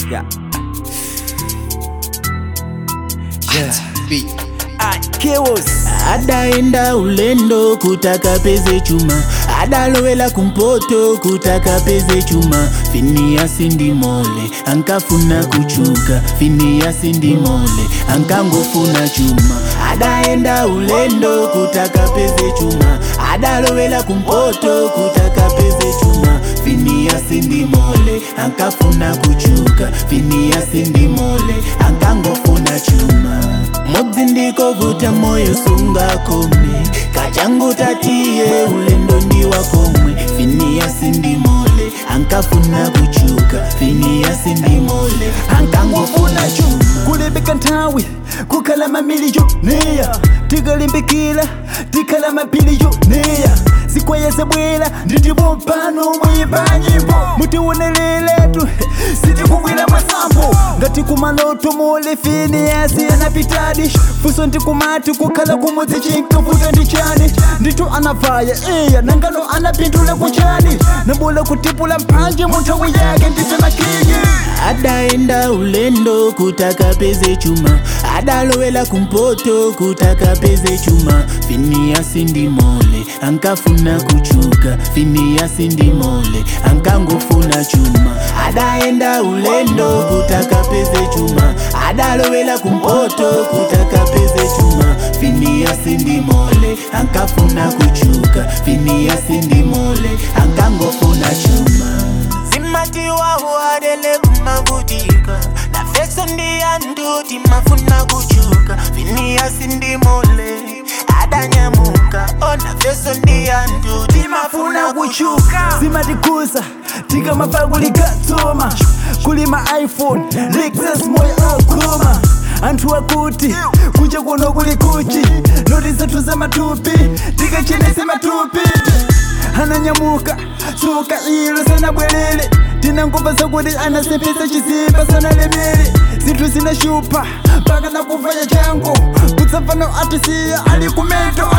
Yeah. Yeah. Ah, Chaos. adaenda ulendo kutaka peze chuma adalowela kumpoto kutaka peze chuma finiasi ndimole ankafuna kuchuka finiasi ndimole ankangofuna chuma adaenda ulendo kutaka peze chuma adalowela kumpoto kutaka peze chuma finiasi ndimole ankafuna kuchuka finiasi ndimole ankangofuna chuma mudzi ndikovuta moyo sunga kome kachangu tatiye ulendo ndiwa komwe finiasi ndimole ankafuna kuchuka finiasi ndimole ankangofuna chuma kulembeka nthawi kukhala mamiliyoniya tikalimbikira tikhala mabiliyoniya zikwayeze bwera nditipo mpano muyimba nyimbo mutiwoneleretu sitikubwera masambo ngati kumaloto muli finiyasi anapitadi fuso ndikumati kukhala kumudzi chinkavuta ndi chani ndithu anavaya iya nangano anapindula kuchani nambula kutipula mphanje mu nthawi yake ndife makingi adaenda ulendo kutaka peze chuma adalowela kumpoto kutaka peze chuma finiasi ndimole ankafuna kuchuka finiasi ndimole ankangofuna chuma adaenda ulendo kutaka peze chuma adalowela kumpoto kutaka peze chuma finiasi ndimole ankafuna kuchuka finiasi ndimole ankangofuna chuma zimatiwa uadele kumavutika na feso ndiyanduti mafuna kuchuka finiasi ndimole adanyamuka ona feso ndiyanduti mafuna kuchuka zimatikuza tikamapagulikatsoma kulima iphone lexus moyo akoma anthu akuti kunja kuno kuli kuchi noti zathu za matupi tikachenese matupi ananyamuka tsoka ilo sanabwerere tinangomva zakuti anasepesa chisimba sanalemere zinthu zinashupa mpaka nakuvaya chango kutsapano atisiya ali kumento